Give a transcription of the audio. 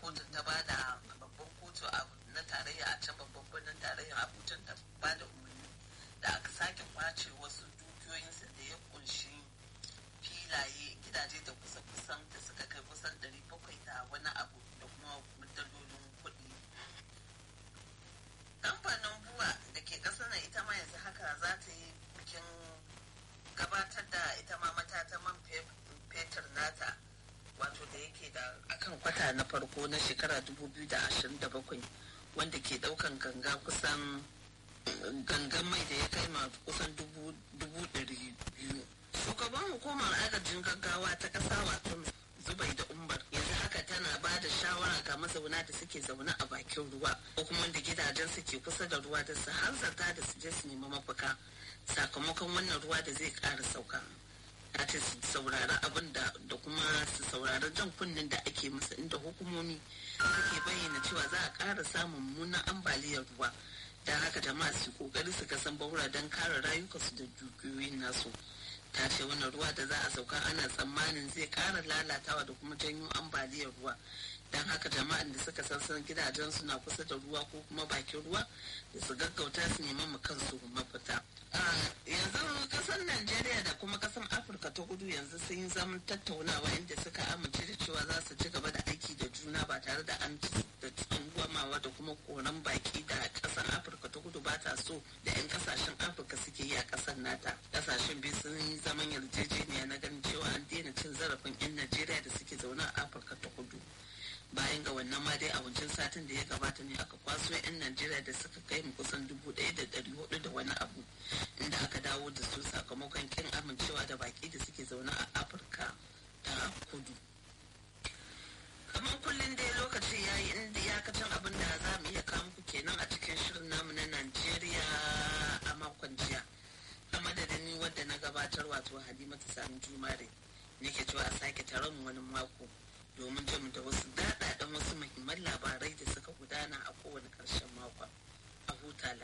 kotun ta ba da babban kotu na tarayya a can babban birnin tarayya abuja ta ba da umarni da aka sake kwace wasu dukiyoyinsu da ya kunshi filaye gidaje da kusa kusan da suka kai kusan 700 da wani abu da kuma dalolin kuɗi kamfanin buwa da ke ƙasar nan ita ma yanzu haka za ta yi bikin gabatar da ita ma matata man fetur nata wato da yake da akan kwata na farko na shekara 2027 wanda ke daukan ganga kusan gangan mai da ya kai ma kusan dubu ɗari biyu shugaban hukumar agajin gaggawa ta ƙasa wato zubai da umar yanzu haka tana ba da shawara ga mazauna da suke zaune a bakin ruwa ko kuma wanda gidajen suke kusa da ruwa da su hanzarta da su je su nemi mafaka sakamakon wannan ruwa da zai ƙara sauka ta ce su saurari abin da da kuma su saurari jan kunnen da ake musu inda hukumomi suke bayyana cewa za a ƙara samun mummunan ambaliyar ruwa don haka jama'a su kokari su kasan baura don kare rayukansu da dukiyoyin nasu ta ce wannan ruwa da za a sauka ana tsammanin zai ƙara lalatawa da kuma janyo ambaliyar ruwa don haka jama'an da suka san gidajen suna kusa da ruwa ko kuma bakin ruwa da su gaggauta su neman mu kansu mafita yanzu kasar najeriya da kuma kasar afirka ta kudu yanzu sun yi zaman tattaunawa inda suka amince da cewa za su ci gaba da aiki da juna ba tare da an da tsangwamawa da kuma koran baki da kasar afirka ta kudu ba ta so da 'yan kasashen afirka suke yi a kasar nata kasashen biyu sun yi zaman yarjejeniya na ganin cewa an daina cin zarafin 'yan najeriya da suke zaune a afirka ta kudu bayan ga wannan ma dai a wancan satin da ya gabata ne aka kwaso 'yan najeriya da suka kai mu kusan dubu ɗaya da ɗari hudu da wani abu inda aka dawo da su sakamakon kin amincewa da baki da suke zaune a afirka ta kudu kamar kullum dai lokaci ya yi inda iyakacin abin da za mu iya kawo muku kenan a cikin shirin namu na najeriya a makon jiya a madadin ni wadda na gabatar wato halimatu sani jumare nake cewa a sake taron wani mako domin jin da wasu